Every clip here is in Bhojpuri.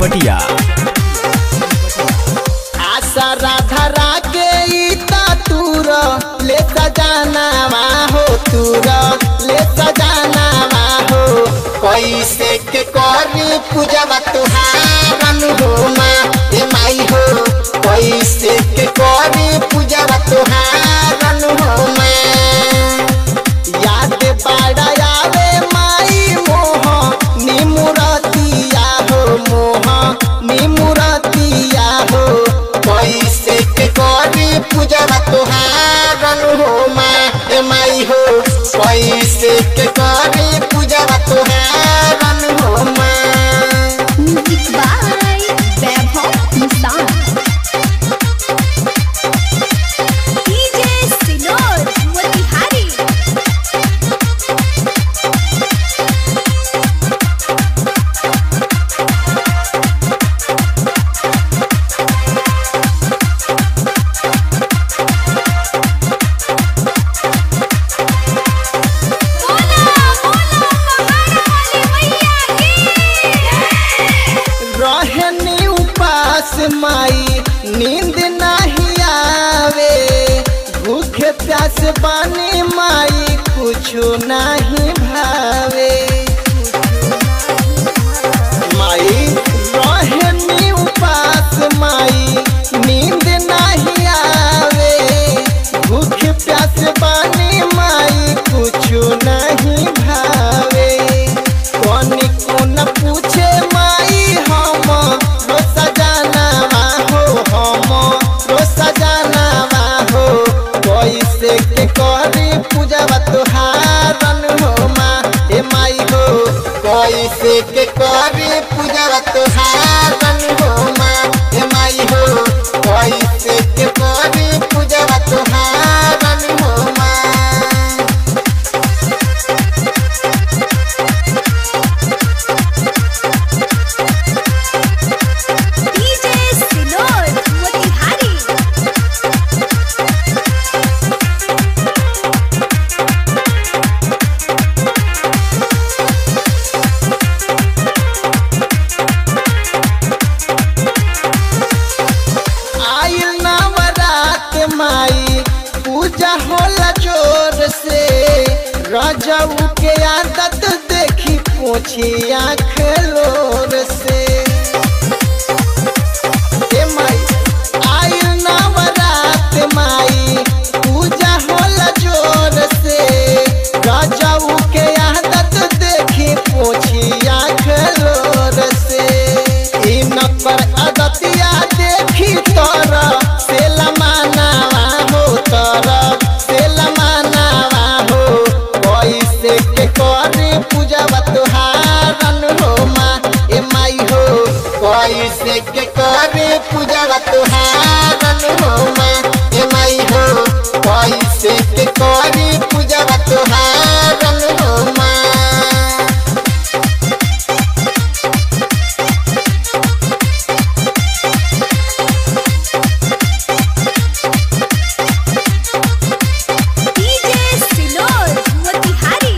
चनपटिया आशा राधा रागे ता तूर ले सजानावा हो तूर ले सजानावा हो कैसे के करी पूजवा तुहारन हो माँ ए माई हो कैसे के करी पूजवा तुहारन हो माँ याद बाड़ा आवे माई मोह निमुरतिया हो मोह निमुरतिया हो कैसे के करी पूजवा तुहारन हो माँ ए माई हो कैसे के करी पूजवा तुहारन हो माँ Music by Vaibhav Nissan. DJ Sinor Motihari. रहनी उपास माई नींद नहीं आवे भूखे प्यास बानी माई कुछो नहीं भावे माई रहनी उपास माई नींद नहीं आवे भूखे प्यास बानी माई कुछो नहीं भावे कौन कौन पूछे माई हम रो सजानावा हो हम रो सजानावा हो कैसे के करी पूजवा तुहारन हो माँ ए माई हो कैसे के करी पूजवा तुहारन हो माँ ए माई हो कैसे के करी पूजवा तुहारन हो माँ DJ Sinor Motihari. आइल नवरात माई पूजा होला जोर से रजऊ के आदत देखी पोछी आँख लोर से ए माई आइल नवरात माई पूजा होला जोर से रजऊ के आदत देखी पोछी आँख लोर से ई नकर आदतिया देखी तोर से लमानावा हो तोर से लमानावा हो कैसे के करी पूजवा तुहारन हो माँ ए माई हो कैसे के करी पूजवा तुहारन हो माँ ए माई हो कैसे के करी पूजवा तुहारन हो माँ DJ Sinor Motihari.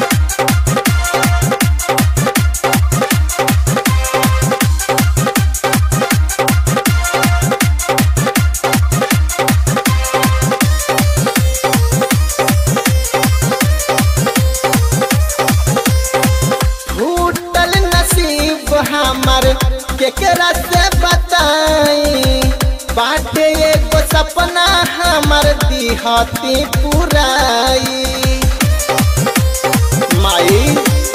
फूटल नसीब हमर केकरा से बताई बाटे एगो सपना हमर दिहती पुराई माई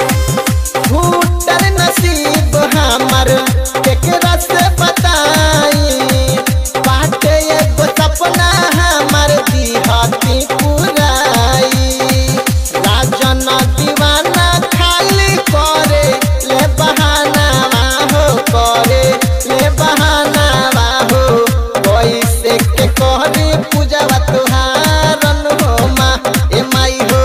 फूटल नसीब हमर केकरा से बताई बाटे एगो सपना हमर दिहती पुराई राजन दीवाना खाली करे ले बहानावा हो करे ले बहानावा हो कैसे के कहरी पूजवा तुहारन हो माँ ए माई हो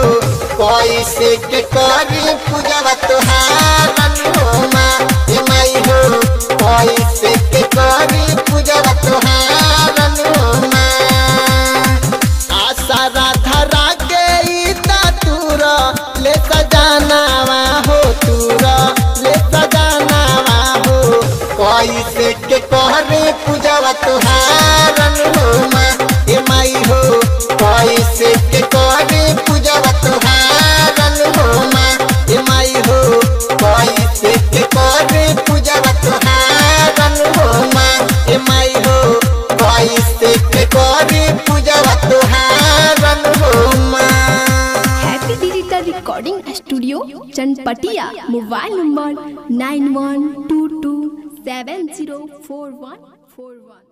कैसे के करी पूजवा तुहारन हो माँ ए माई हो कैसे के करी पूजवा तुहारन हो माँ happy digital recording studio Chanpatia mobile number nine one two two seven zero four one four वन